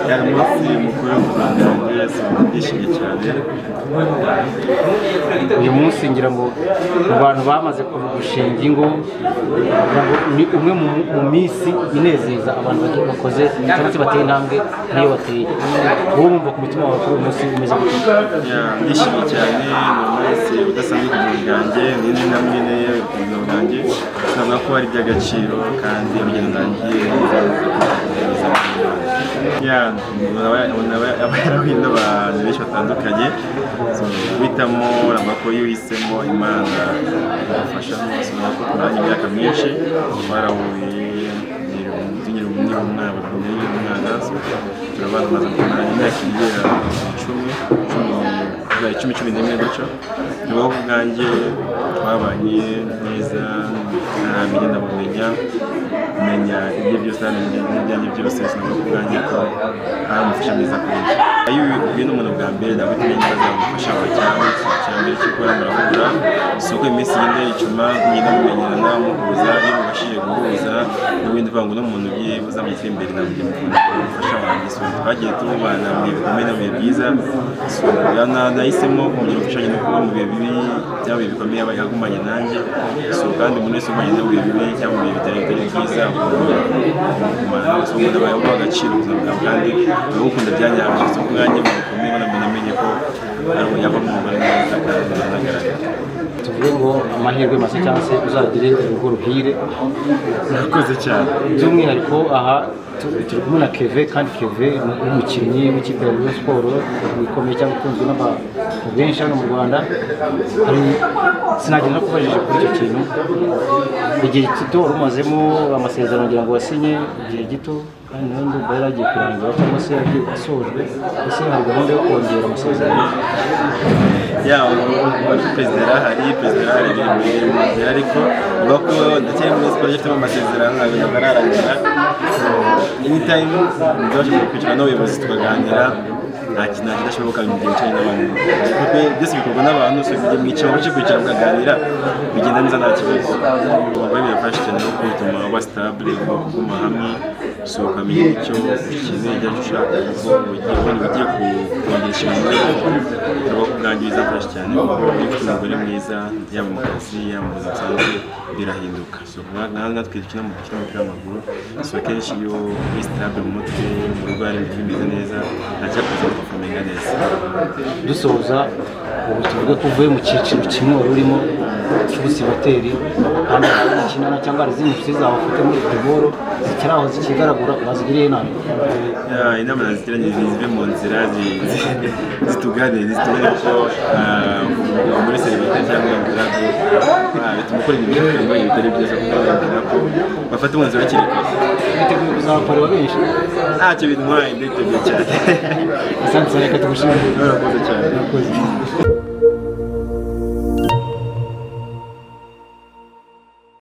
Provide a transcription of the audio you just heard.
Yani umunsi mukuru w'u Rwanda rwese ndishimye cyane uyu munsi ngira ngo mu bantu bamaze kurugushinga ingo ngira ngo ni umwe mu mu minsi inezeza abantu bake bakoze cyangwa se bateye intambwe nk'iyo bateye wowe wumva ku mutima wawe kuri uyu munsi umeze gute Yeah, ndishimye cyane ni umunsi udasanzwe ku buzima bwanjye ni indi ntambwe nkeya ku buzima bwanjye navuga ko ari iby'agaciro kandi urugendo ndangiye Yeah, umuntu aba aba yarahuye n'abantu benshi batandukanye So, guhitamo urabona ko iyo uhisemo imana igufasha urabona ko kurangije imyaka myinshi barahuye tugira umwana mwana bakomeye umwana turabana amaze kumara imyaka igera icumi cumi icumi cumi n'imwe gutyo nibaho ku bwanjye twabanye neza ntamenya ndamumenya kumenya ibyo byose ntamenya ibyanjye byose sinabona ku bwanjye ko ari umufasha mwiza kuri njye iyo uhuye n'umuntu bwa mbere ntabwo utamenya ikibazo yamufasha wawe cyangwa ikintu cya mbere cyo gukora murahura isoko iminsi igenda yicuma mugenda mumenyerana muhuza iyo mubashije guhuza n'ibindi uvuga ngo uno muntu ugiye uzamutse imbere ntabwo ugiye mukunda umufasha wanjye so twagiye tubana mu bihe bikomeye no mu bihe byiza so na- nahisemo kongera umfashanya no kuba mu bihe bibi byaba ibihe bikomeye aba yagumanye nanjye so kandi umuntu wese ugumanye nawe mu bihe bibi cyangwa mu bihe bitari bitari byiza agomba kugumana nawe so umuntu aba yaguha agaciro ubuzima bwawe kandi uragukunda byanyabyo so ku bwanjye bikomeye banamenye ko ari umunyabwo mwuga neza kandi anagaragara tuvuge ngo amahirwe masa cyangwa se uzagire urugo ruhire murakoze cyane by'umwihariko aha tu- turi kumwe na keve kandi keve ni umukinnyi w'ikipe ya Rayon siporo ikomeye cyangwa ikunzwe n'abantu benshi hano mu rwanda hari sinagenda no kubajije kuri icyo kintu igihe gito wari umazemo amasezerano ngira ngo wasinye igihe gito kandi nawe ndumva yari agiye kurangira cyangwa se yagiye asojwe ese hari gahunda yo kongera amasezerano ya wari perezida yarahari perezida yarahari biri muri biri mu nzira ariko avuga ko ndakiri muri siporo ifitemo amasezerano ntabwo ntabwo ararangira anytime ndabashije kwicara n'abayobozi tukaganira nta kintu nta kidashoboka mu gihe wicaye n'abantu kuko byose bikorwa n'abantu so igihe mwicara muke kwicara mukaganira bigenda neza nta kibazo biba birafasha cyane kuko bituma uba sitabule uguma hamwe so ukamenya icyo ukeneye icyo ushaka kuko ugiye ubona ugiye ku- kongesha ibintu turaba kubwangiza byinshi cyane kuko iyo ufite umugore mwiza yaba mu kazi yaba mu buzima busanzwe birahinduka so nka- natwe dukina mu dukina umupira w'amaguru so akenshi iyo uri sitabule mu mutwe mu rugo hari ibintu bimeze neza nta cyakoze ukamenya neza dusoza ubu tuvuge ko uvuye mu cyiciro kimwe wari urimo cy'ubusibateri kandi hari ukinana cyangwa hari izindi nshuti zawe ufite muri futuboro zikiri aho zikigaragura wazigiriye inama Ya, inama naziteranyiriza zive mu nzira zi- zi- zituganire zitubone ko ah, muri serivisi cyangwa ingaragu bituma ukora ibintu bitandukanye bitari byiza kuko bababwira ko bafata umwanzuro hakiri kare witeguye kuzabakorera benshi ntacyo bintwaye nditeguye cyane asante cyane reka tugushimire Murakoze cyane